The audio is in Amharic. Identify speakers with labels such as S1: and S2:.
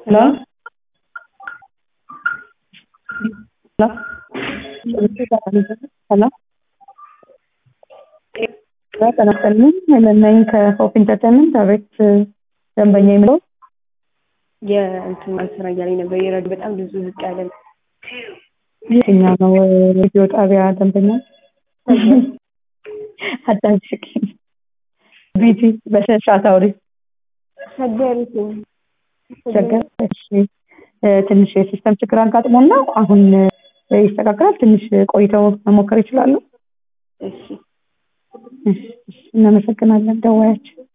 S1: Hello? Hello? Hello? ጤና ይስጥልኝ ሄለን ነኝ ከሆፕ ኢንተርቴንመንት አቤት ደንበኛ የሚለው
S2: የእንትን ስራ እያለኝ ነበር። የረዱ በጣም ብዙ ዝቅ ያለ ነው።
S1: የትኛው ነው ሬዲዮ ጣቢያ ደንበኛ አዳምጪኝ ቢቲ በስነ ስርዓት አውሪ
S2: ሰገሪት
S1: ቸገር እሺ ትንሽ የሲስተም ችግር አጋጥሞን ነው አሁን ይስተካከላል ትንሽ ቆይተው መሞከር ይችላሉ
S2: እሺ
S1: እሺ እናመሰግናለን ደዋያችን